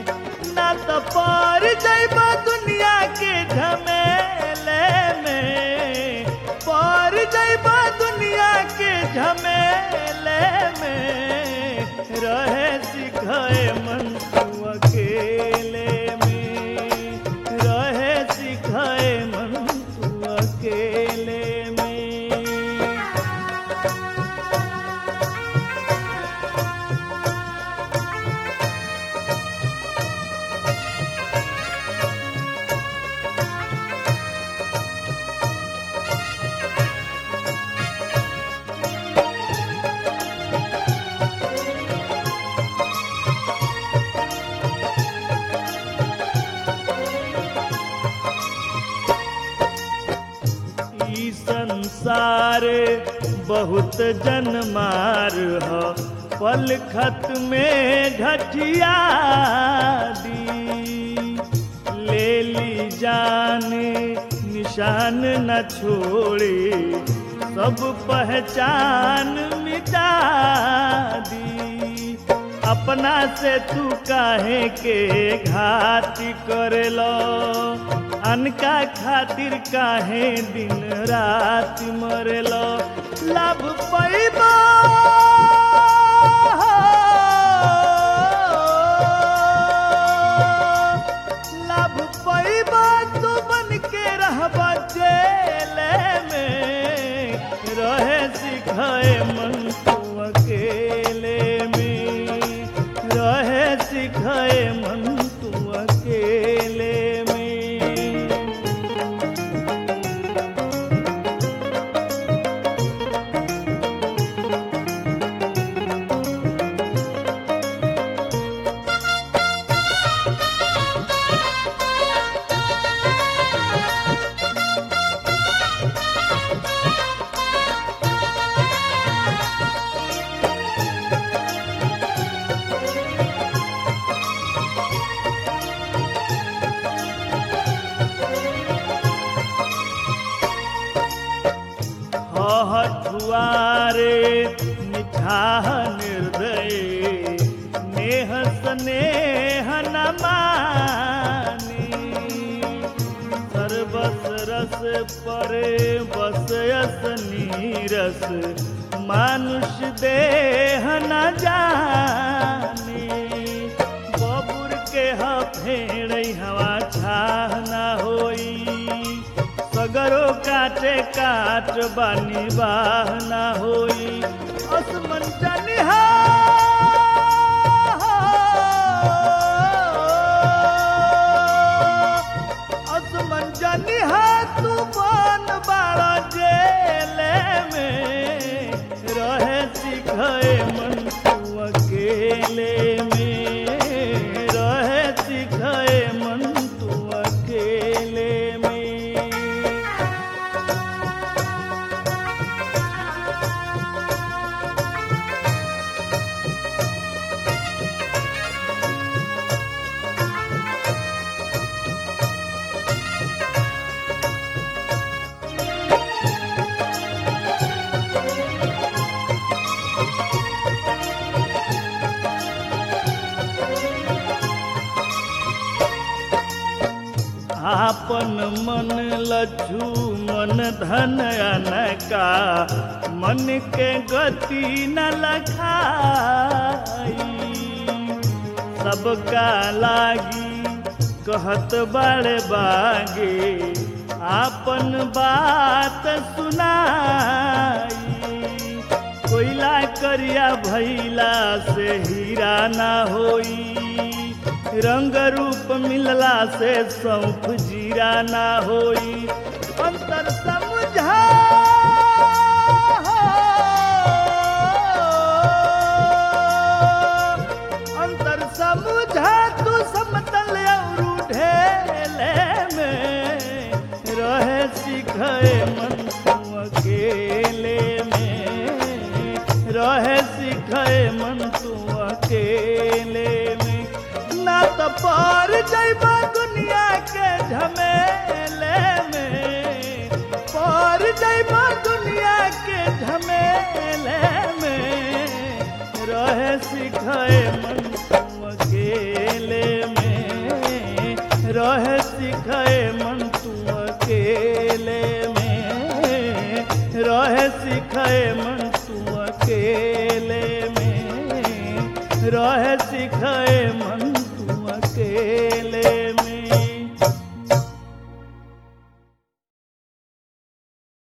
ना तो पार जाइबा दुनिया के झमेले में पार जाइबा दुनिया के झमेले में रहे सिखाए मन तू अकेले में रहे सिखाए मन तू अकेले में ई संसार बहुत जनमार ह पल खत में घटिया दी ले ली जान निशान न छोड़े सब पहचान मिटा दी अपना से तू काहे के घाती करेलो अनका खातिर काहे दिन रात मरेलो लाभ पैबा लाभ पैबा तू बन के रहबा जेले में रहे सिखाए मन तू अकेले में रहे सिखाए मन तू अकेले में हठुआरे निठाह निर्दय नेह स्नेह न मानी सर्वस रस परे बस यस नीरस मानुष देह न जानी बबुर के ह फेड़ हवा छाह न होई सगरो काटे काट बानी बाह ना होई असमन जनिहा असमन जनिहा तू बन बाड़ा जेले में रहे सिखाए मन तू अकेले में रहे सिखाए मन तू अकेले में आपन मन लज्जू मन धन अनका मन के गति न लखाई सबका लागी कहत बड़े बागे आपन बात सुनाई कोयला करिया भैला से हीरा ना होई रंग रूप मिलला से सौंफ जीरा ना होई अंतर समझा अंतर समझा तू समतल और ढेले में रहे सिखाए मन तू अकेले में रहे सिखाए मन तू अकेले में ना तो पार जाइबा दुनिया के झमेले में पार जाइबा दुनिया के झमेले में रहे सिखाए मन तू अकेले में खेल